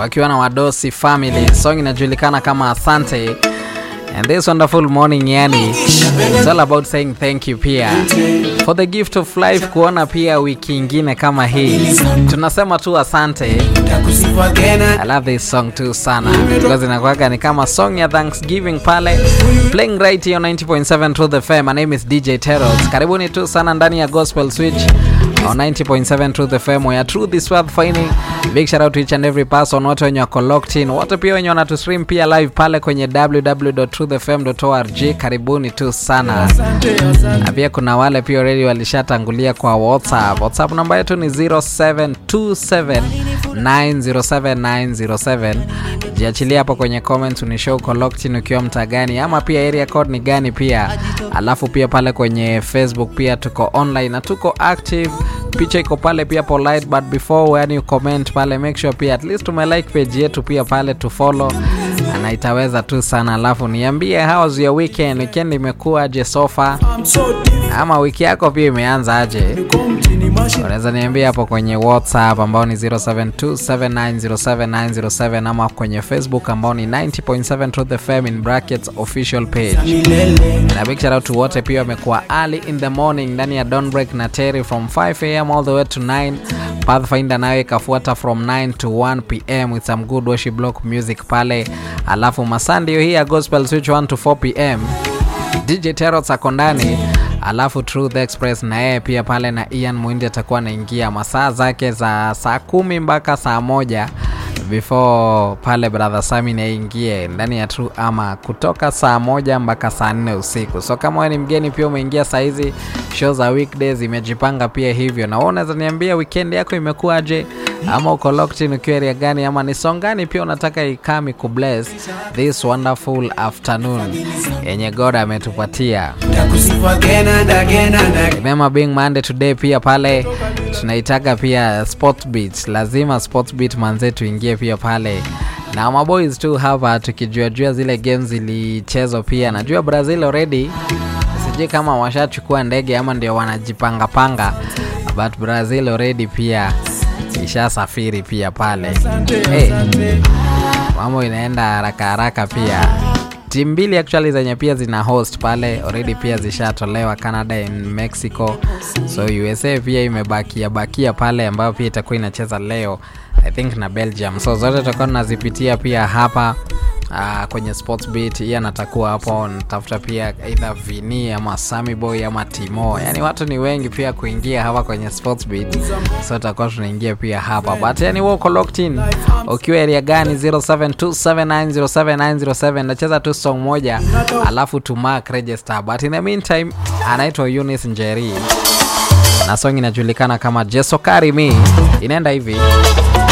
wakiwa na Wadosi Family. Song inajulikana kama Asante. And this wonderful morning yani it's all about saying thank you pia for the gift of life, kuona pia wiki ingine kama hii, tunasema tu asante. I love this song too sana because inakuwaga ni kama song ya Thanksgiving pale playing right here on 90.7 Truth FM. My name is DJ Teros. Karibuni tu sana ndani ya Gospel Switch on 90.7 Truth FM where truth is worth finding. Big shout out to each and every person, wote wenye wako locked in, wote pia wenye wanatu stream pia live pale kwenye www.truthfm.org. Karibuni tu sana. Na pia kuna wale pia already walishatangulia kwa WhatsApp. WhatsApp namba yetu ni 0727907907. Jiachilia hapo kwenye comments unishow uko locked in ukiwa mtaa gani ama pia area code ni gani pia. Alafu pia pale kwenye Facebook pia tuko online na tuko active. Picha iko pale pia polite but before when you comment pale make sure pia at least umelike page yetu pia pale to follow na itaweza tu sana. Alafu niambie how was your weekend? Weekend imekuwa aje so far? Ama wiki yako pia imeanza aje? Unaweza niambia hapo kwenye WhatsApp ambao ni 0727907907 ama kwenye Facebook ambao ni 90.7 Truth FM in brackets official page. Na big shout out to wote pia wamekuwa early in the morning ndani ya Dawn Break na Terry from 5 am all the way to 9. Pathfinder nayo ikafuata from 9 to 1 pm with some good worship block music pale. Alafu masandio hii ya Gospel Switch 1 to 4 pm. DJ Teros ako ndani alafu Truth Express na yeye pia pale na Ian Mwindi atakuwa anaingia masaa zake za saa kumi mpaka saa moja before pale brother Sami naingie ndani ya True ama kutoka saa moja mpaka saa nne usiku. So kama wewe ni mgeni pia umeingia saa hizi, show za weekdays imejipanga pia hivyo, na wewe unaweza niambia weekend yako imekuwaje, ama uko locked in ukiwa area gani, ama ni song gani pia unataka ikami kubless this wonderful afternoon yenye God ametupatia. Remember being Monday today pia pale tunaitaka pia sport beat, lazima sport beat manze tuingie pia pale na maboys tu hapa tukijuajua zile games zilichezwa pia. Najua Brazil already, sijui kama washachukua ndege ama ndio wanajipangapanga, but Brazil already pia ishasafiri pia pale. Hey, mambo inaenda haraka haraka pia timu mbili actually zenye pia zina host pale already pia zishatolewa Canada and Mexico, so USA pia imebakia bakia pale ambayo pia itakuwa inacheza leo I think na Belgium, so zote tutakuwa tunazipitia pia hapa uh, kwenye sports beat. Hii anatakuwa hapo, natafuta pia either Vini ama Sammy Boy ama Timo, yani watu ni wengi pia kuingia hapa kwenye sports beat, so tutakuwa tunaingia pia hapa but yani wewe uko locked in ukiwa area gani? 0727907907 nacheza tu song moja alafu to mark register, but in the meantime anaitwa Eunice Njeri na song inajulikana kama Jeso Carry Me, inaenda hivi